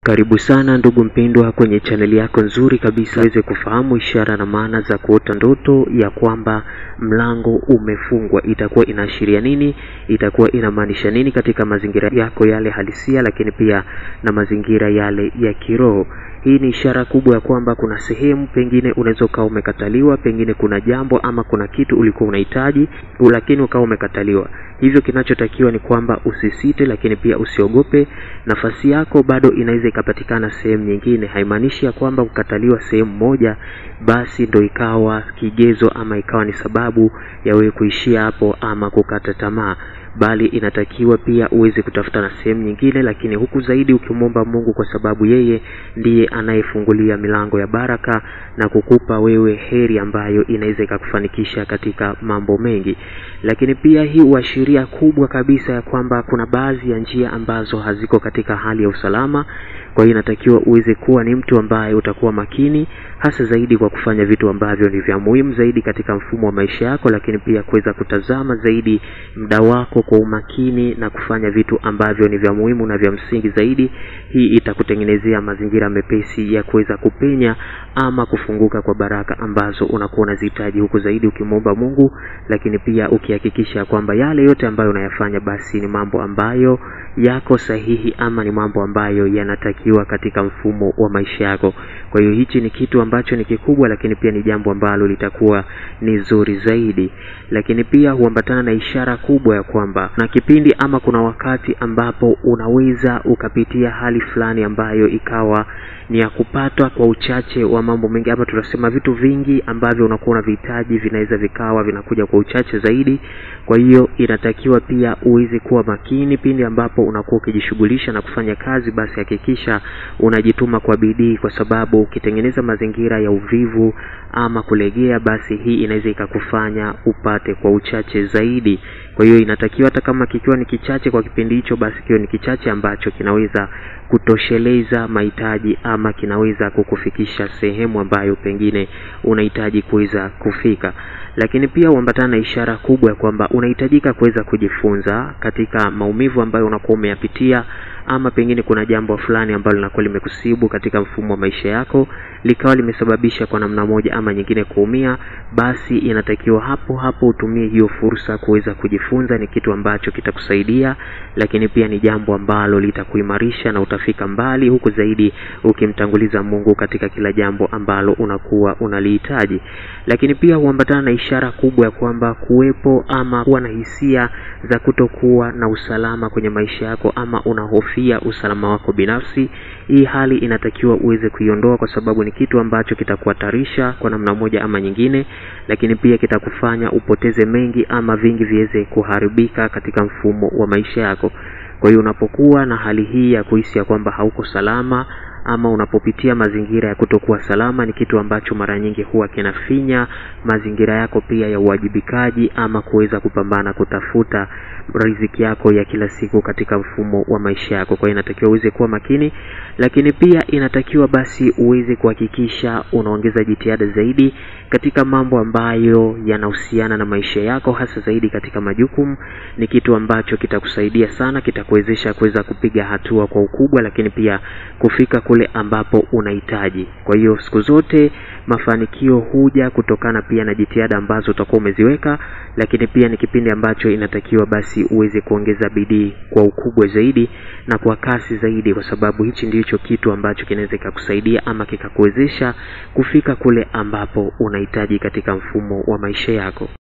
Karibu sana ndugu mpendwa kwenye chaneli yako nzuri kabisa uweze kufahamu ishara na maana za kuota ndoto ya kwamba mlango umefungwa. Itakuwa inaashiria nini? Itakuwa inamaanisha nini katika mazingira yako yale halisia, lakini pia na mazingira yale ya kiroho. Hii ni ishara kubwa ya kwamba kuna sehemu pengine unaweza ukawa umekataliwa, pengine kuna jambo ama kuna kitu ulikuwa unahitaji, lakini ukawa umekataliwa. Hivyo kinachotakiwa ni kwamba usisite, lakini pia usiogope. Nafasi yako bado inaweza ikapatikana sehemu nyingine. Haimaanishi ya kwamba kukataliwa sehemu moja basi ndo ikawa kigezo ama ikawa ni sababu ya wewe kuishia hapo ama kukata tamaa bali inatakiwa pia uweze kutafuta na sehemu nyingine, lakini huku zaidi ukimwomba Mungu, kwa sababu yeye ndiye anayefungulia milango ya baraka na kukupa wewe heri ambayo inaweza ikakufanikisha katika mambo mengi. Lakini pia hii huashiria kubwa kabisa ya kwamba kuna baadhi ya njia ambazo haziko katika hali ya usalama. Kwa hiyo inatakiwa uweze kuwa ni mtu ambaye utakuwa makini hasa zaidi kwa kufanya vitu ambavyo ni vya muhimu zaidi katika mfumo wa maisha yako, lakini pia kuweza kutazama zaidi muda wako kwa umakini na kufanya vitu ambavyo ni vya muhimu na vya msingi zaidi. Hii itakutengenezea mazingira mepesi ya kuweza kupenya ama kufunguka kwa baraka ambazo unakuwa unazihitaji, huku zaidi ukimwomba Mungu, lakini pia ukihakikisha kwamba yale yote ambayo unayafanya basi ni mambo ambayo yako sahihi ama ni mambo ambayo yanatakiwa katika mfumo wa maisha yako. Kwa hiyo hichi ni kitu ambacho ni kikubwa, lakini pia ni jambo ambalo litakuwa ni zuri zaidi, lakini pia huambatana na ishara kubwa ya kwamba na kipindi ama kuna wakati ambapo unaweza ukapitia hali fulani ambayo ikawa ni ya kupatwa kwa uchache wa mambo mengi, ama tunasema vitu vingi ambavyo unakuwa unavihitaji vinaweza vikawa vinakuja kwa uchache zaidi. Kwa hiyo inatakiwa pia uweze kuwa makini pindi ambapo unakuwa ukijishughulisha na kufanya kazi, basi hakikisha unajituma kwa bidii, kwa sababu ukitengeneza mazingira ya uvivu ama kulegea, basi hii inaweza ikakufanya upate kwa uchache zaidi. Kwa hiyo inatakiwa hata kama kikiwa ni kichache kwa kipindi hicho, basi kiwe ni kichache ambacho kinaweza kutosheleza mahitaji ama kinaweza kukufikisha sehemu ambayo pengine unahitaji kuweza kufika. Lakini pia huambatana na ishara kubwa ya kwamba unahitajika kuweza kujifunza katika maumivu ambayo unakuwa umeyapitia ama pengine kuna jambo fulani ambalo linakuwa limekusibu katika mfumo wa maisha yako likawa limesababisha kwa namna moja ama nyingine kuumia, basi inatakiwa hapo hapo utumie hiyo fursa kuweza kujifunza. Ni kitu ambacho kitakusaidia, lakini pia ni jambo ambalo litakuimarisha na utafika mbali, huku zaidi ukimtanguliza Mungu katika kila jambo ambalo unakuwa unalihitaji. Lakini pia huambatana na ishara kubwa ya kwamba kuwepo ama kuwa na hisia za kutokuwa na usalama kwenye maisha yako ama unahofia usalama wako binafsi. Hii hali inatakiwa uweze kuiondoa, kwa sababu ni kitu ambacho kitakuhatarisha kwa namna moja ama nyingine, lakini pia kitakufanya upoteze mengi ama vingi viweze kuharibika katika mfumo wa maisha yako. Kwa hiyo unapokuwa na hali hii ya kuhisi ya kwamba hauko salama ama unapopitia mazingira ya kutokuwa salama, ni kitu ambacho mara nyingi huwa kinafinya mazingira yako pia ya uwajibikaji ama kuweza kupambana kutafuta riziki yako ya kila siku katika mfumo wa maisha yako. Kwa hiyo inatakiwa uweze kuwa makini, lakini pia inatakiwa basi uweze kuhakikisha unaongeza jitihada zaidi katika mambo ambayo yanahusiana na maisha yako, hasa zaidi katika majukumu. Ni kitu ambacho kitakusaidia sana, kitakuwezesha kuweza kupiga hatua kwa ukubwa, lakini pia kufika kule ambapo unahitaji. Kwa hiyo siku zote mafanikio huja kutokana pia na jitihada ambazo utakuwa umeziweka, lakini pia ni kipindi ambacho inatakiwa basi uweze kuongeza bidii kwa ukubwa zaidi na kwa kasi zaidi, kwa sababu hichi ndicho kitu ambacho kinaweza kikakusaidia ama kikakuwezesha kufika kule ambapo unahitaji katika mfumo wa maisha yako.